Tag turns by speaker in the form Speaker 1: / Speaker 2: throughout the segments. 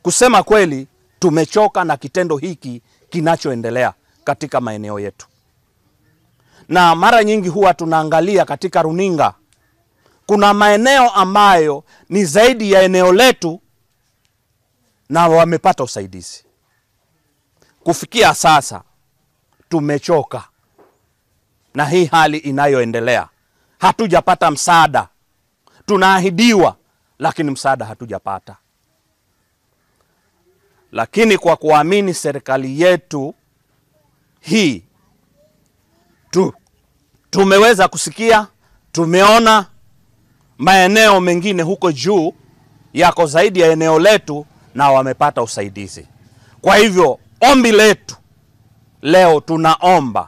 Speaker 1: kusema kweli, tumechoka na kitendo hiki kinachoendelea katika maeneo yetu, na mara nyingi huwa tunaangalia katika runinga, kuna maeneo ambayo ni zaidi ya eneo letu na wamepata usaidizi. Kufikia sasa tumechoka na hii hali inayoendelea, hatujapata msaada. Tunaahidiwa, lakini msaada hatujapata. Lakini kwa kuamini serikali yetu hii tu, tumeweza kusikia, tumeona maeneo mengine huko juu yako zaidi ya eneo letu na wamepata usaidizi. Kwa hivyo ombi letu leo, tunaomba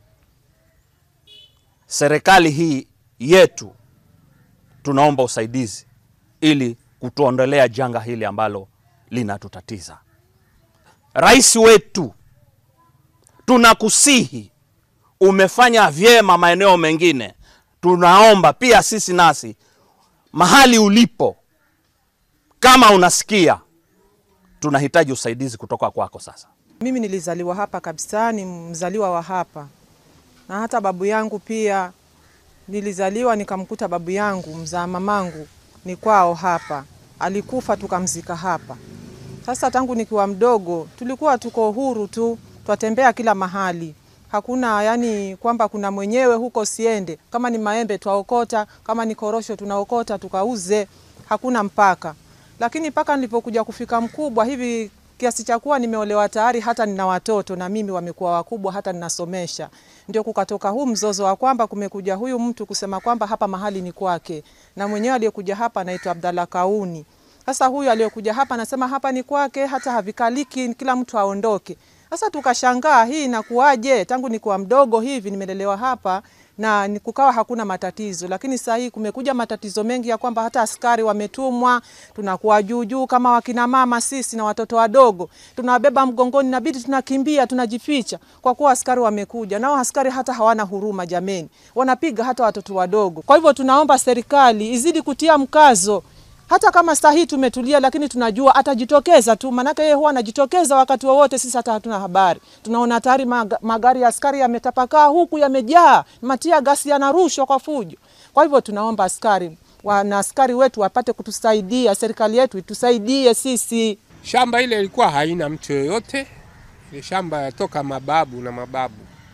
Speaker 1: serikali hii yetu, tunaomba usaidizi ili kutuondolea janga hili ambalo linatutatiza. Rais wetu, tunakusihi, umefanya vyema maeneo mengine, tunaomba pia sisi nasi mahali ulipo, kama unasikia, tunahitaji usaidizi kutoka kwako sasa.
Speaker 2: Mimi nilizaliwa hapa kabisa, ni mzaliwa wa hapa, na hata babu yangu pia nilizaliwa nikamkuta babu yangu mzaa mamangu ni kwao hapa, alikufa tukamzika hapa. Sasa tangu nikiwa mdogo tulikuwa tuko huru tu, twatembea kila mahali, hakuna yani kwamba kuna mwenyewe huko siende. Kama ni maembe twaokota, kama ni korosho tunaokota tukauze, hakuna mpaka. Lakini mpaka nilipokuja kufika mkubwa hivi kiasi cha kuwa nimeolewa tayari, hata nina watoto na mimi wamekuwa wakubwa, hata ninasomesha, ndio kukatoka huu mzozo wa kwamba kumekuja huyu mtu kusema kwamba hapa mahali ni kwake, na mwenyewe aliyekuja hapa anaitwa Abdalla Kauni. Sasa huyu aliyokuja hapa anasema hapa ni kwake, hata havikaliki, kila mtu aondoke. Sasa tukashangaa hii inakuwaje? Tangu nikuwa mdogo hivi nimelelewa hapa na ni kukawa hakuna matatizo, lakini sasa hii kumekuja matatizo mengi ya kwamba hata askari wametumwa, tunakuwa juu juu kama wakina mama sisi na watoto wadogo tunawabeba mgongoni, inabidi tunakimbia, tunajificha kwa kuwa askari wamekuja. Nao askari hata hawana huruma jameni, wanapiga hata watoto wadogo. Kwa hivyo tunaomba serikali izidi kutia mkazo hata kama saa hii tumetulia, lakini tunajua atajitokeza tu, maanake yeye huwa anajitokeza wakati wowote. Sisi hata hatuna habari, tunaona tayari magari ya askari yametapakaa huku, yamejaa matia gasi, yanarushwa kwa fujo. Kwa hivyo tunaomba askari wana askari wetu wapate kutusaidia, serikali yetu itusaidie sisi.
Speaker 3: Shamba ile ilikuwa haina mtu yoyote, ile shamba yatoka mababu na mababu.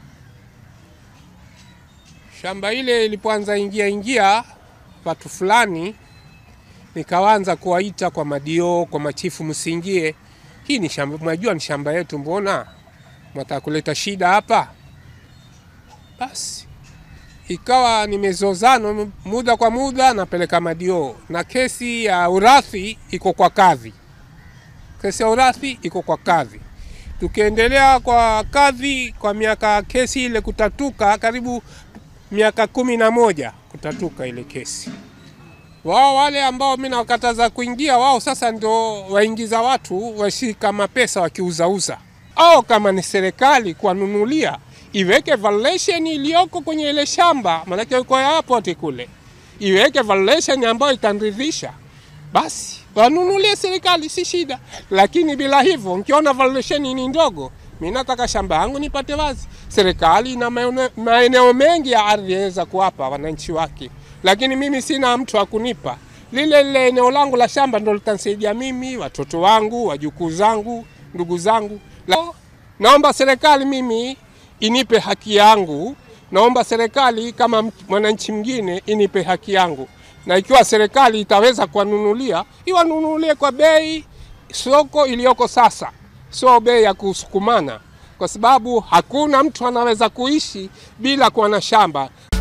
Speaker 3: Shamba ile ilipoanza ingia ingia watu fulani nikaanza kuwaita kwa madio kwa machifu, msiingie, hii ni shamba, mnajua ni shamba yetu, mbona mwataka kuleta shida hapa? Basi ikawa nimezozana muda kwa muda, napeleka madio, na kesi ya urathi iko kwa kadhi, kesi ya urathi iko kwa kadhi. Tukiendelea kwa kadhi kwa miaka, kesi ile kutatuka karibu miaka kumi na moja kutatuka ile kesi wao wale ambao mimi nawakataza kuingia, wao sasa ndio waingiza watu washika mapesa wakiuzauza, au kama ni serikali kuwanunulia iweke valuation iliyoko kwenye ile shamba, maanake uko airport kule, iweke valuation ambayo itaridhisha, basi wanunulie serikali, si shida. Lakini bila hivyo, nikiona valuation ni ndogo, mimi nataka shamba yangu nipate wazi. Serikali ina maeneo mengi ya ardhi yaweza kuwapa wananchi wake lakini mimi sina mtu wa kunipa lile lile eneo langu la shamba, ndo litanisaidia mimi, watoto wangu, wajukuu zangu, ndugu zangu. La, naomba serikali mimi inipe haki yangu. Naomba serikali kama mwananchi mwingine inipe haki yangu, na ikiwa serikali itaweza kuwanunulia, iwanunulie kwa bei soko iliyoko sasa, sio bei ya kusukumana, kwa sababu hakuna mtu anaweza kuishi bila kuwa na shamba.